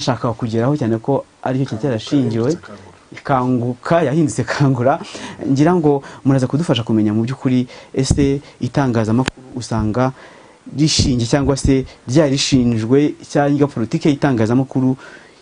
nshaka kugeraho cyane ko aricyo kintu cyarashingiwe kanguka yahindutse kangura ngira ngo muraza kudufasha kumenya mu by'ukuri ese itangazamakuru usanga rishinge cyangwa se ryari rishinjwe cyangwa politiki y'itangazamakuru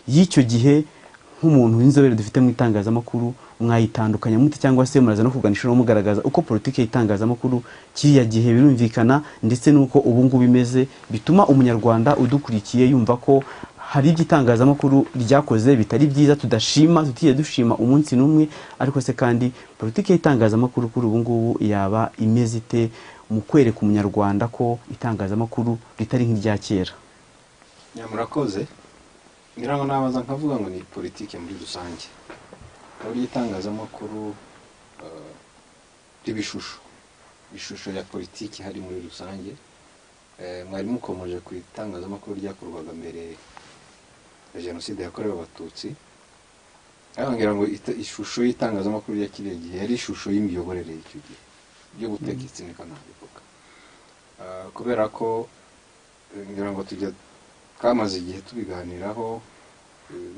y'icyo gihe nk'umuntu w'inzobere dufite mu itangazamakuru mwayitandukanya mute cyangwa se muraza no kuganisha no mugaragaza uko politiki y'itangazamakuru kiriya gihe birumvikana ndetse n'uko ubu ngubu imeze bituma umunyarwanda udukurikiye yumva ko hari ibyo itangazamakuru ryakoze bitari byiza tudashima tutiye dushima umunsi n'umwe ariko se kandi politiki y'itangazamakuru kuri ubu ngubu yaba imeze ite mu kwereka umunyarwanda ko itangazamakuru ritari nk'irya kera murakoze ngira ngo nabaza nkavuga ngo ni politiki muri rusange uburyo itangazamakuru ry'ibishusho ishusho ya politiki hari muri rusange mwari mukomeje ku itangazamakuru ryakorwaga mbere ya jenoside yakorewe abatutsi ngira ngo ishusho y'itangazamakuru rya kiriya gihe yari ishusho y'imiyoborere y'icyo gihe yo guteka itsinika ntabivuga kubera ko ngira ngo tujya twamaze igihe tubiganiraho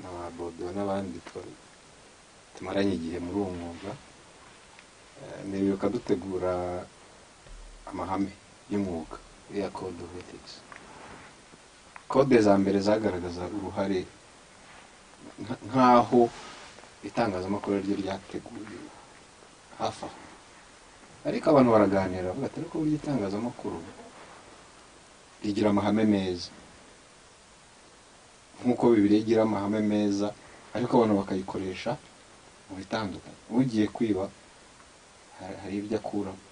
na ba bodo n'abandi tumaranye igihe muri uwo mwuga ntibibuka dutegura amahame y'umwuga ya code of ethics kode za mbere zagaragaza uruhare nk'aho itangazamakuru ryo ryateguye hafi aho ariko abantu baraganira bavuga ati ariko burya itangazamakuru rigira amahame meza nk'uko bibiri igira amahame meza ariko abantu bakayikoresha mu bitandukanye ugiye kwiba hari ibyo akuramo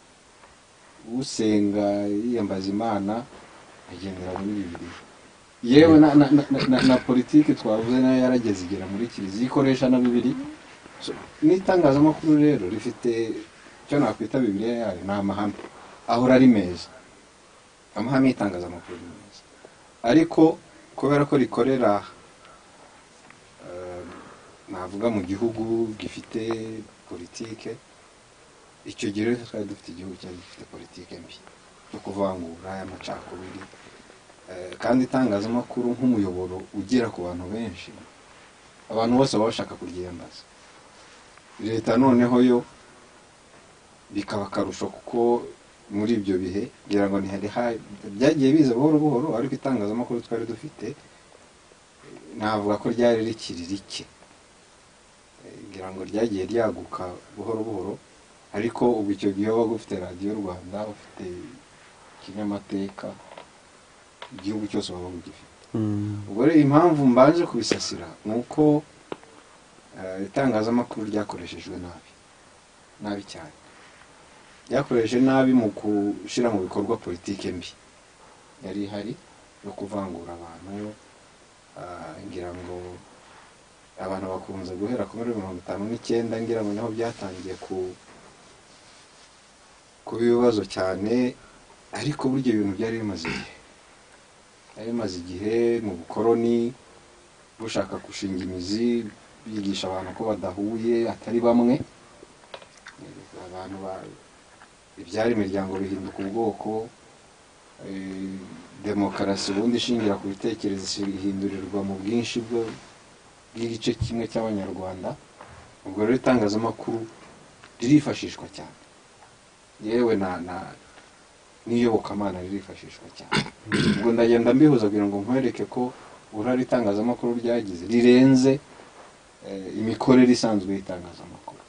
usenga yiyambaza imana agendera muri bibiri yewe na politiki twavuze nayo yarageze igera muri kiliziya ikoresha na bibiri n'itangazamakuru rero rifite icyo nakwita bibiriya yayo ni amahame ahora ari meza amahame y'itangazamakuru ni meza ariko kubera ko rikorera navuga mu gihugu gifite politike icyo gihe rero twari dufite igihugu cyari gifite politike mbi yo kuvangura amacakubiri kandi itangazamakuru nk'umuyoboro ugera ku bantu benshi abantu bose baba bashaka kuryiyambaza leta noneho yo bikaba akarusho kuko muri ibyo bihe kugira ngo ntihari byagiye biza buhoro buhoro ariko itangazamakuru twari dufite navuga ko ryari rikiri rike kugira ngo ryagiye ryaguka buhoro buhoro ariko ubu icyo gihe waba ufite radiyo rwanda ufite kinyamateka igihugu cyose waba ugifite ubwo rero impamvu mbanje kubisasira ni uko itangazamakuru ryakoreshejwe nabi nabi cyane ryakoresheje nabi mu gushyira mu bikorwa politiki mbi yari ihari yo kuvangura abantu ngira ngo abantu bakunze guhera kuri mirongo itanu n'icyenda ngira ngo niho byatangiye kuba ibibazo cyane ariko burya ibintu byari bimaze igihe yari imaze igihe mu bukoroni bushaka gushinga imizi bigisha abantu ko badahuye atari bamwe abantu ibyara imiryango bihinduka ubwoko demokarasi ubundi ishingira ku bitekerezo ihindurirwa mu bwinshi bw'igice kimwe cy'abanyarwanda ubwo rero itangazamakuru ririfashishwa cyane yewe na n'iyobokamana ririfashishwa cyane ubwo ndagenda mbihuza kugira ngo nkwereke ko uruhare itangazamakuru ryagize rirenze imikorere isanzwe y'itangazamakuru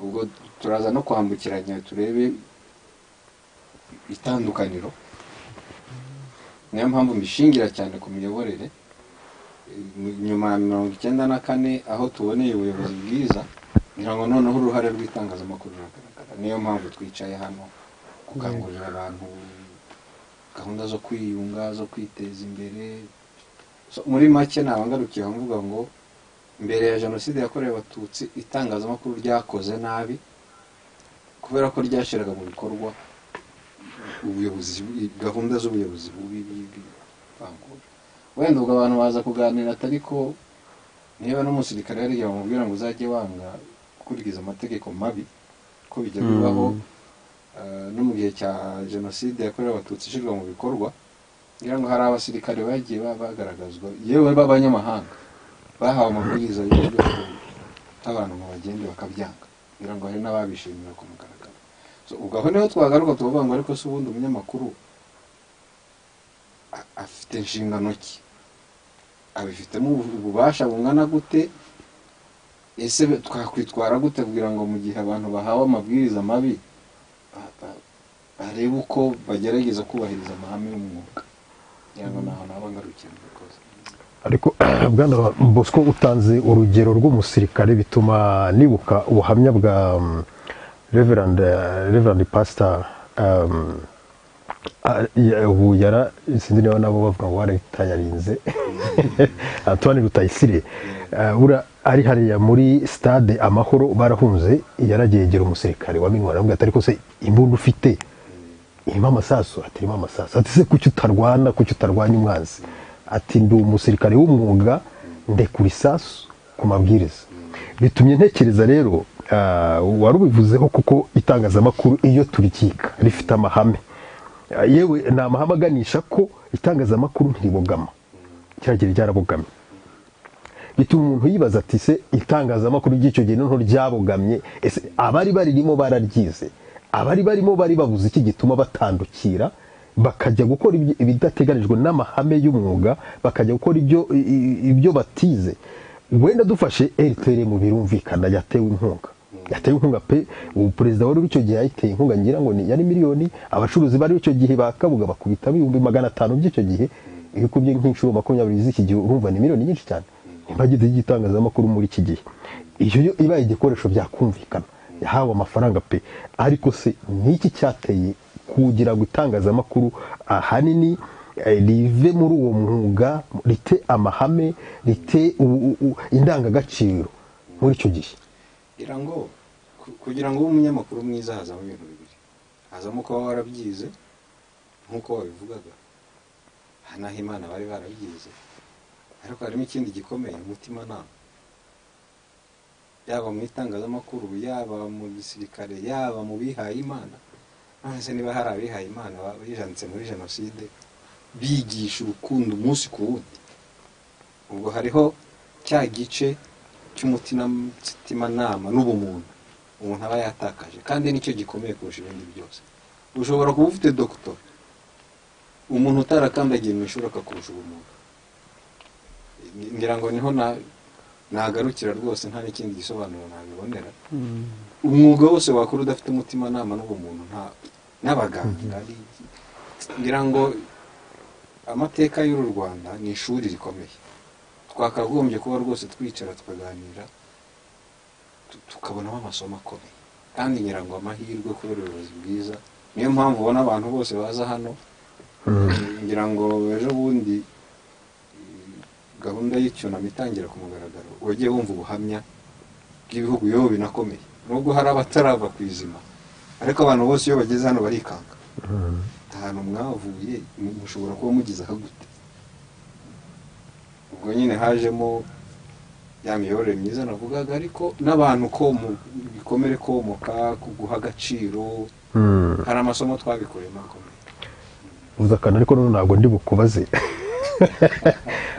ubwo turaza no kwambukiranya turebe itandukaniro niyo mpamvu mbishingira cyane ku miyoborere nyuma ya mirongo icyenda na kane aho tuboneye ubuyobozi bwiza kugira ngo noneho uruhare rw'itangazamakuru ruragaragara niyo mpamvu twicaye hano gukangurira abantu gahunda zo kwiyunga zo kwiteza imbere muri make ntabwo ngarukiye mvuga ngo mbere ya jenoside yakorewe abatutsi itangazamakuru ryakoze nabi kubera ko ryashyiraga mu bikorwa ubuyobozi gahunda z'ubuyobozi bubi bw'ivangura wenda ubwo abantu baza kuganira atari ko niba n'umusirikare yari igihe bamubwira ngo uzajye wanga gukurikiza amategeko mabi ko bijya bibaho no mu gihe cya jenoside yakorewe abatutsi ishyirwa mu bikorwa ngira ngo hari abasirikare bagiye ba- bagaragazwa yewe b'abanyamahanga bahawe amabwiriza y'uburyo abantu ngo bagende bakabyanga ngira ngo hari n'ababishimira ku mugaragaro So, ubwo aho niho twagaruka tukavuga ngo ariko se ubundi umunyamakuru a- afite inshingano ki abifitemo ubu- ububasha bungana gute ese be- twakwitwara gute kugira ngo mu gihe abantu bahawe amabwiriza mabi ba- ba- barebe uko bagerageza kubahiriza amahame y'umwuga ngira ngo naho naba ngarukira murakoze ariko bwana bosco utanze urugero rw'umusirikare bituma nibuka ubuhamya bwa mm, reverend eh, reverend pastor um, ah, ya- ubu yara sinzi niba nabo bavuga ngo waritayarinze antoine rutayisire Eh, buriya ari hariya muri stade amahoro barahunze yaragegera umusirikare wamenywe aramubwira ati ariko se imbunda ufite irimo amasasu ati irimo amasasu ati se kuki utarwana kuki utarwanya umwanzi ati ndi umusirikare w'umwuga ndekura isasu ku mabwiriza bitumye ntekereza rero ah, wari ubivuzeho kuko itangazamakuru iyo turikika rifite amahame Ah, yewe ni amahame aganisha ko itangazamakuru ntiribogama cyagera ryarabogamye bituma umuntu yibaza ati se itangazamakuru ry'icyo gihe noneho ryabogamye ese abari baririmo bararyize abari barimo bari babuze iki gituma batandukira bakajya gukora ibyo- ibidateganijwe n'amahame y'umwuga bakajya gukora ibyo i- i- ibyo batize wenda dufashe rtr mu birumvikana yatewe inkunga yatewe inkunga pe ubu perezida wari icyo gihe yayiteye inkunga ngira ngo ni- yari miliyoni abacuruzi bari icyo gihe bakabuga bakubitamo ibihumbi magana atanu by'icyo gihe iyo ukubye nk'inshuro makumyabiri z'iki gihe urumva ni miliyoni nyinshi cyane impagide y'igitangazamakuru muri iki gihe iyo yo ibaye igikoresho byakumvikana yahawe amafaranga pe ariko se n'iki cyateye kugira ngo itangazamakuru ahanini eh, rive muri uwo mwuga rite amahame rite u- u- u- indangagaciro muri icyo gihe ngira ngo ku- kugira ngo ube umunyamakuru mwiza hazamo ibintu bibiri hazamo kuba warabyize nk'uko wabivugaga aha n'aho imana bari barabyize ariko harimo ikindi gikomeye umutimanama yaba mu itangazamakuru yaba mu gisirikare yaba mu bihaye imana none se niba hari abihaye imana bijanditse muri jenoside bigisha urukundo umunsi ku wundi ubwo hariho cya gice cy'umutimanama n'ubumuntu umuntu aba yatakaje kandi nicyo gikomeye kurusha ibindi byose ushobora kuba ufite dokitori umuntu utarakandagiye mu ishuri akakurusha ubumuntu ngira ngo niho na- nagarukira rwose nta n'ikindi gisobanuro nabibonera Mm. umwuga wose wakora udafite umutimanama n'ubumuntu nta n'abaganga ari- ngira ngo amateka y'uru rwanda ni ishuri rikomeye twakagombye kuba rwose twicara tukaganira tu- tukabonamo amasomo akomeye kandi ngira ngo amahirwe kubera ubuyobozi bwiza niyo mpamvu ubona abantu bose baza hano ngira ngo ejo bundi eh, gahunda y'icyunamo itangira ku mugaragaro wagiye wumva ubuhamya bw'ibihugu yewe binakomeye nubwo hari abatarava ku izima ariko abantu bose iyo bageze hano barikanga ahantu mwavuye mu- mushobora kuba mugeze aha gute ubwo nyine hajemo ya miyoborere myiza navugaga ariko n'abantu ko mu bikomere komoka kuguha agaciro hari amasomo twabikuyemo akomeye uza akantu ariko noneho ntabwo ndi bukubaze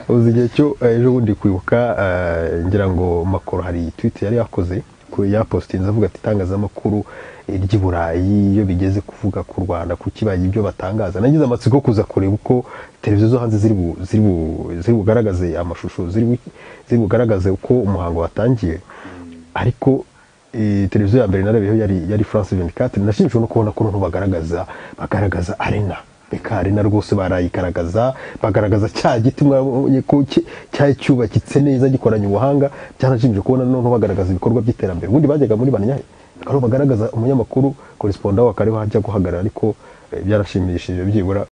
uzi igihe cyo eh, ejo bundi kwibuka eh, ngira ngo makoro hari twite yari yakoze ku- yapositinze avuga ati itangazamakuru eh, ry'i burayi iyo bigeze kuvuga ku rwanda kuki bagira ibyo batangaza nagize amatsiko yo kuza kureba uko televiziyo zo hanze ziri bu- ziri bu- ziri bugaragaze amashusho ziri bu- ziri bugaragaze uko umuhango watangiye ariko eh, televiziyo ya mbere narabeho yari yari France 24 nashimishijwe no kubona ko noneho bagaragaza bagaragaza arena reka arena rwose barayigaragaza bagaragaza cya giti mwabonye ko ki- cyari cyubakitse neza gikoranye ubuhanga byanashimishije kubona noneho bagaragaza ibikorwa by'iterambere ubundi bajyaga muri banyahe aho bagaragaza umunyamakuru koresponda wa kare wajya guhagarara ariko eh, byarashimishije byibura